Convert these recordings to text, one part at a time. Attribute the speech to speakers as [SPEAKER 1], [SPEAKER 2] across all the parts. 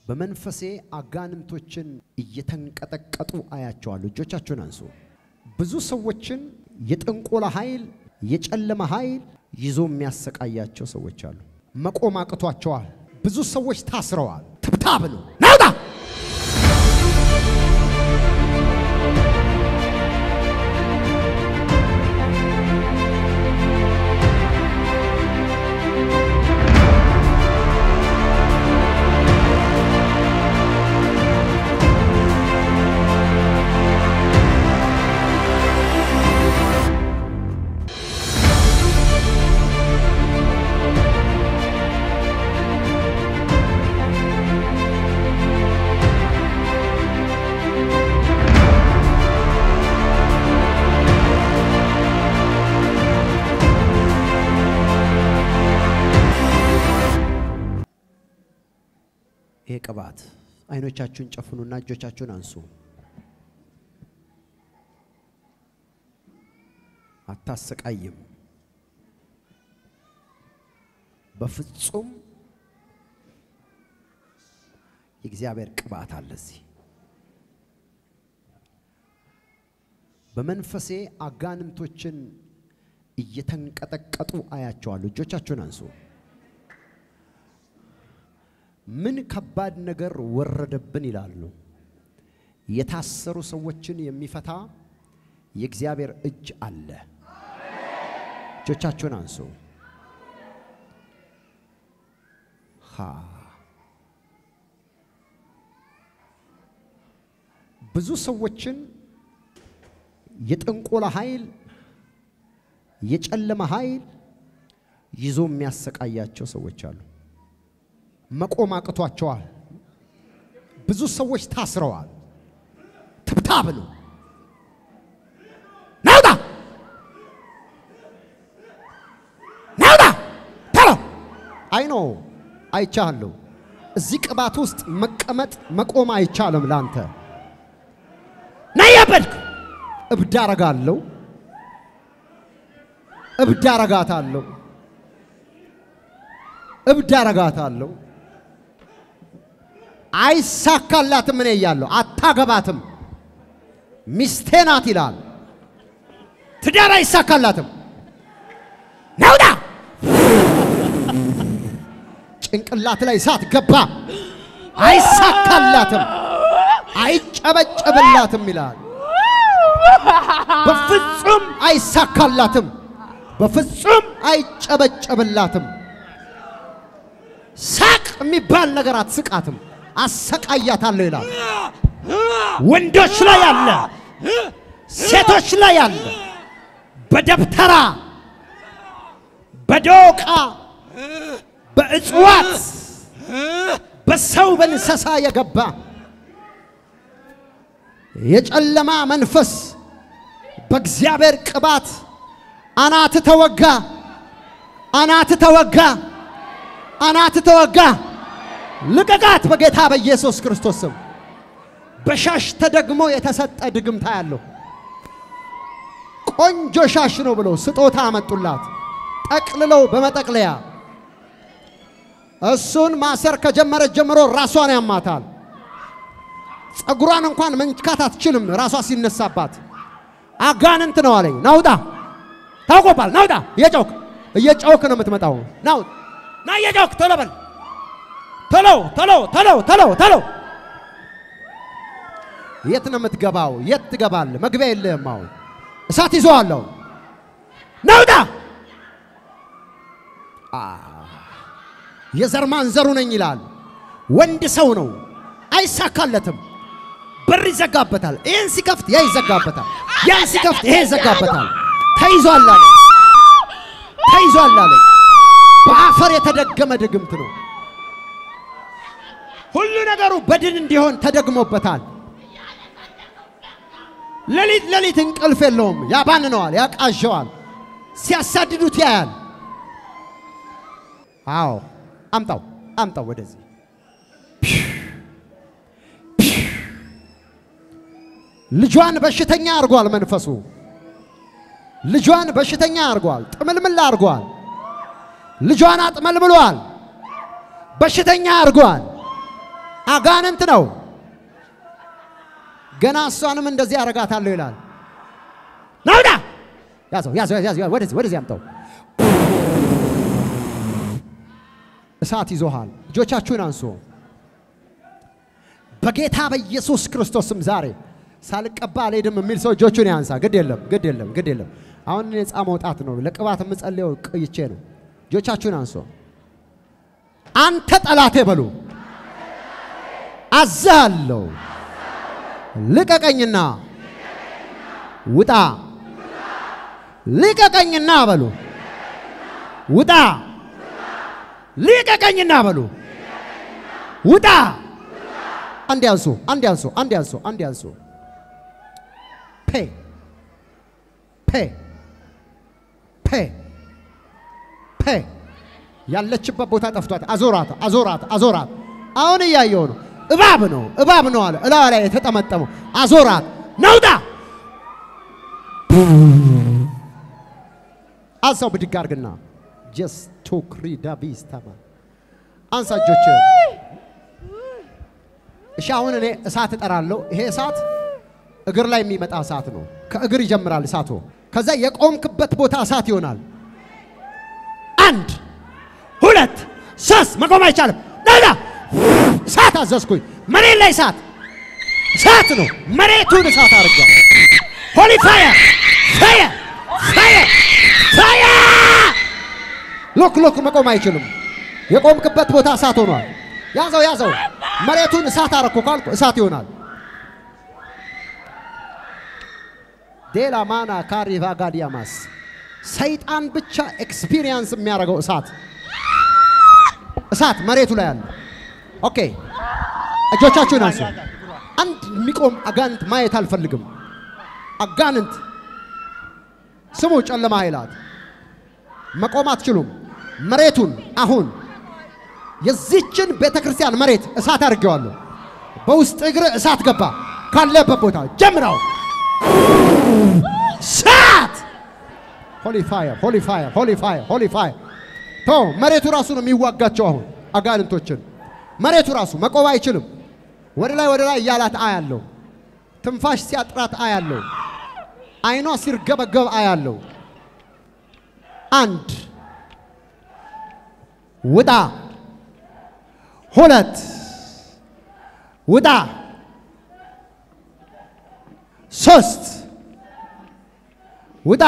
[SPEAKER 1] በመንፈሴ አጋንንቶችን እየተንቀጠቀጡ አያቸዋለሁ። እጆቻችሁን አንሱ። ብዙ ሰዎችን የጥንቆላ ኃይል፣ የጨለማ ኃይል ይዞ የሚያሰቃያቸው ሰዎች አሉ። መቆም አቅቷቸዋል። ብዙ ሰዎች ታስረዋል። ትብታብ ነው ናውጣ ይሄ ቅባት አይኖቻችሁን ጨፍኑና እጆቻችሁን አንሱ። አታሰቃይም። በፍጹም የእግዚአብሔር ቅባት አለ እዚህ። በመንፈሴ አጋንንቶችን እየተንቀጠቀጡ አያቸዋለሁ። እጆቻችሁን አንሱ። ምን ከባድ ነገር ወረደብን ይላሉ። የታሰሩ ሰዎችን የሚፈታ የእግዚአብሔር እጅ አለ። እጆቻችሁን አንሱ። ሃ ብዙ ሰዎችን የጥንቆላ ኃይል፣ የጨለማ ኃይል ይዞ የሚያሰቃያቸው ሰዎች አሉ። መቆም አቅቷቸዋል። ብዙ ሰዎች ታስረዋል። ትብታብ ነው ናውጣ ናውጣ ተሎ አይኖ አይቻለሁ። እዚህ ቅባት ውስጥ መቀመጥ መቆም አይቻልም። ላንተ ናያበልክ እብድ አረጋለሁ፣ እብድ አረጋታለሁ፣ እብድ አረጋታለሁ። አይሳካላትም። እኔ እያለሁ አታገባትም፣ ሚስቴ ናት ይላል። ትዳር አይሳካላትም። ናውጣ ጭንቅላት ላይ እሳት ገባ። አይሳካላትም፣ አይጨበጨብላትም ይላል። በፍጹም አይሳካላትም፣ በፍጹም አይጨበጨብላትም። ሳቅ የሚባል ነገር አትስቃትም። አሰቃያታለሁ ይላል። ወንዶች ላይ አለ፣ ሴቶች ላይ አለ። በደብተራ በዶቃ በእጽዋት በሰው በእንስሳ የገባ የጨለማ መንፈስ በእግዚአብሔር ቅባት አናት ተወጋ፣ አናት ተወጋ፣ አናት ተወጋ። ልቀቃት በጌታ በኢየሱስ ክርስቶስ ስም። በሻሽ ተደግሞ የተሰጠ ድግምታ ያለው ቆንጆ ሻሽ ነው ብለው ስጦታ አመጡላት፣ ጠቅልለው በመጠቅለያ እሱን ማሰር ከጀመረች ጀምሮ ራሷን ያማታል። ጸጉሯን እንኳን መንካት አትችልም። ራሷ ሲነሳባት አጋንንት ነው አለኝ። ናውጣ ታውቆባል። ናውጣ እየጨውክ እየጨውክ ነው የምትመጣው። ናው ና እየጨውክ ቶሎ በል ቶሎ ቶሎ ቶሎ ቶሎ ቶሎ። የት ነው የምትገባው? የት ትገባለህ? መግቢያ የለህም። አሁን እሳት ይዞዋለሁ። ናውጣ የዘር ማንዘሩ ነኝ ይላል። ወንድ ሰው ነው፣ አይሳካለትም። በር ይዘጋበታል። ይህን ሲከፍት ያ ይዘጋበታል። ያን ሲከፍት ይሄ ይዘጋበታል። ተይዟል አለ ተይዟል አለ። በአፈር የተደገመ ድግምት ነው። ሁሉ ነገሩ በድን እንዲሆን ተደግሞበታል። ሌሊት ሌሊት እንቅልፍ የለውም። ያባንነዋል፣ ያቃዣዋል። ሲያሳድዱት ያያል። አዎ አምጣው አምጣው ወደዚህ ልጇን በሽተኛ አድርጓል። መንፈሱ ልጇን በሽተኛ አድርጓል። ጥምልምል አድርጓል። ልጇን አጥመልምሏል። በሽተኛ አድርጓል። አጋንንት ነው። ገና እሷንም እንደዚህ አረጋታለሁ ይላል። ናውዳ ያዘው ያዘው ያዘው ወደዚህ ወደዚህ አምጣው። እሳት ይዞሃል። እጆቻችሁን አንሱ። በጌታ በኢየሱስ ክርስቶስም ዛሬ ሳልቀባ አልሄድም የሚል ሰው እጆቹን ያንሳ። ግድ የለም ግድ የለም ግድ የለም። አሁን ነፃ መውጣት ነው። ለቅባት የምጸልየው ቆይቼ ነው። እጆቻችሁን አንሱ። አንተ ጠላቴ በሉ አዛለሁ ልቀቀኝና ውጣ። ልቀቀኝና በሉ ውጣ። ልቀቀኝና በሉ ውጣ። አንድ ያንሱ፣ አንድ ያንሱ፣ አንድ ያንሱ፣ አንድ ያንሱ። ፔ ፔ ፔ ፔ ያለችበት ቦታ ጠፍቷት፣ አዞራት፣ አዞራት፣ አዞራት። አሁን እያየው ነው። እባብ ነው፣ እባብ ነው አለ እላዋ ላይ የተጠመጠመው። አዞራት፣ ነውጣ። አንሳው ብድግ አድርግና ጀስት ቶክሪ ዳቢስ ተማ አንሳ እጆችህን። እሺ አሁን እኔ እሳት እጠራለሁ። ይሄ እሳት እግር ላይ የሚመጣ እሳት ነው። ከእግር ይጀምራል እሳቱ። ከዛ የቆምክበት ቦታ እሳት ይሆናል። አንድ ሁለት ሶስት፣ መቆም አይቻልም። ነዳ እሳት አዘዝኩኝ። መሬት ላይ እሳት እሳት ነው። መሬቱን እሳት አድርጓል። ሆሊ ፋየር ፋየር ፋየር ፋየር። ሎክ ሎክ መቆም አይችልም። የቆምክበት ቦታ እሳት ሆኗል። ያዘው ያዘው። መሬቱን እሳት አረኩ ካልኩ እሳት ይሆናል። ዴላ ማና ካሪ ቫጋዲያማስ ሰይጣን ብቻ ኤክስፒሪየንስ የሚያደርገው እሳት እሳት መሬቱ ላይ አለ። ኦኬ እጆቻችሁን አንሱ። አንድ የሚቆም አጋንንት ማየት አልፈልግም። አጋንንት ስሙ፣ ጨለማ ኃይላት መቆም አትችሉም። መሬቱን አሁን የዚችን ቤተ ክርስቲያን መሬት እሳት አድርጌዋለሁ። በውስጥ እግር እሳት ገባ። ካለበት ቦታ ጀምረው እሳት ሆሊ ፋየር ሆሊ ፋየር ሆሊ ፋየር ሆሊ ፋየር ቶ መሬቱ ራሱ ነው የሚዋጋቸው። አሁን አጋንንቶችን መሬቱ ራሱ መቆም አይችልም። ወደ ላይ ወደ ላይ እያላት አያለው። ትንፋሽ ሲያጥራት አያለው። አይኗ ሲርገበገብ አያለው። አንድ ውጣ፣ ሁለት ውጣ፣ ሶስት ውጣ።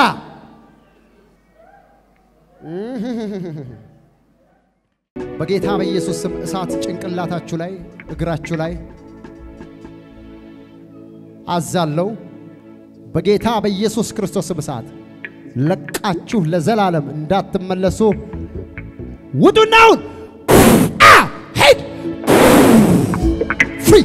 [SPEAKER 1] በጌታ በኢየሱስ ስም እሳት ጭንቅላታችሁ ላይ እግራችሁ ላይ አዛለው። በጌታ በኢየሱስ ክርስቶስ ስም እሳት ለቃችሁ ለዘላለም እንዳትመለሱ ውጡና አሁን አ ሄድ ፍሪ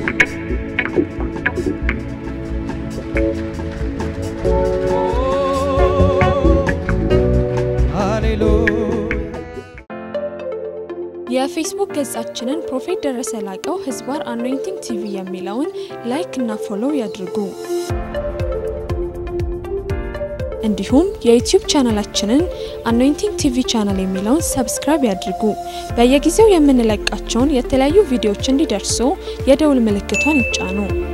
[SPEAKER 2] የፌስቡክ ገጻችንን ፕሮፌት ደረሰ ላቀው ህዝባር አኖይንቲንግ ቲቪ የሚለውን ላይክ እና ፎሎው ያድርጉ። እንዲሁም የዩቲዩብ ቻናላችንን አኖይንቲንግ ቲቪ ቻናል የሚለውን ሰብስክራይብ ያድርጉ። በየጊዜው የምንለቃቸውን የተለያዩ ቪዲዮዎች እንዲደርሱ የደውል ምልክቷን ይጫኑ።